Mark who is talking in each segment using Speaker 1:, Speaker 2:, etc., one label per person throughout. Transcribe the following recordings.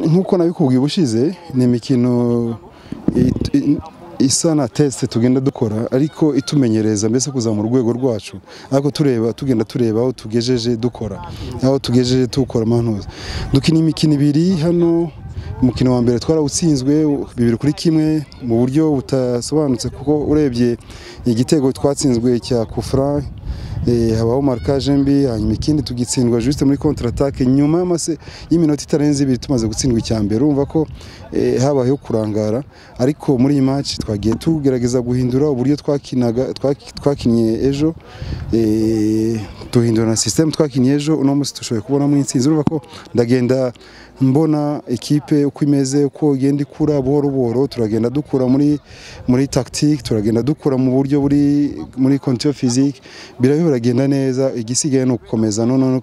Speaker 1: nk'uko nabikubwiye ubushize ni imikino isa na tesite tugenda dukora ariko itumenyereza mbese kuzamura urwego rwacu ariko tureba tugenda tureba aho tugejeje dukora aho tugejeje tukora amanuza dukina imikino ibiri hano umukino wa mbere twarawutsinzwe bibiri kuri kimwe mu buryo butasobanutse kuko urebye igitego twatsinzwe cya kufura habaho markaje mbi hanyuma ikindi tugitsindwa juste muri contratake nyuma y'iminota itarenze ibiri tumaze gutsindwa icya mbere urumva ko habayeho kurangara ariko muri iyi match twagiye tugerageza guhindura uburyo twakinaga twakinnye ejo duhindura na system twakinnye ejo uno munsi dushoboye kubonamo intsinzi urumva ko ndagenda mbona ekipe uko imeze uko igenda ikura buhoro buhoro turagenda dukura muri muri tactique turagenda dukura mu buryo buri muri contio physique birayo biragenda neza igisigaye ni ugukomeza none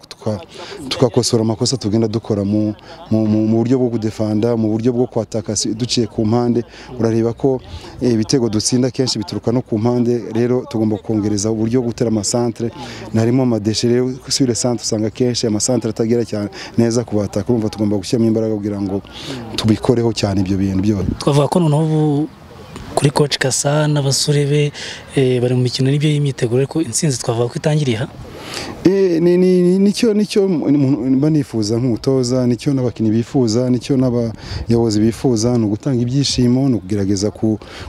Speaker 1: tukakosora amakosa tugenda dukora mu mu buryo bwo kudefanda mu buryo bwo kwataka duciye ku mpande urareba ko ibitego dutsinda kenshi bituruka no ku mpande rero tugomba kongereza uburyo bwo gutera amasantre narimo amadeshe rero sur le centre usanga kenshi amasantre atagera cyane neza ku bataka urumva tugomba gushyiramo imbaraga kugira ngo tubikoreho cyane ibyo bintu byose
Speaker 2: twavuga ko noneho ubu kuri koci kasa n'abasore be bari mu mikino n'ibyo y'imyiteguro ariko intsinzi twavuga ko itangiriye aha
Speaker 1: nicyo nicyo mba nifuza nk'umutoza nicyo n'abakinnyi bifuza nicyo n'abayobozi bifuza ni ugutanga ibyishimo ni ukugerageza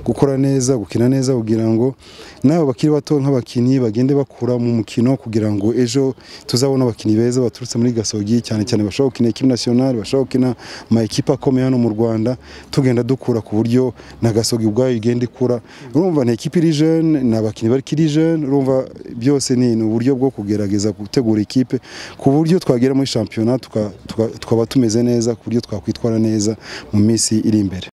Speaker 1: gukora neza gukina neza kugira ngo n'abo bakiri bato nk'abakinnyi bagende bakura mu mukino kugira ngo ejo tuzabone abakinnyi beza baturutse muri gasogi cyane cyane bashobora gukina ekipi nasiyonari bashobora gukina ama ekipa akomeye hano mu rwanda tugenda dukura ku buryo na gasogi ubwayo igenda ikura urumva ni ekipi iri jene ni abakinnyi bakiri jene urumva byose ni uburyo bwo kugerageza gutegura ikipe ku buryo twagera muri shampiyona tukaba tumeze neza ku buryo twakwitwara neza mu minsi iri imbere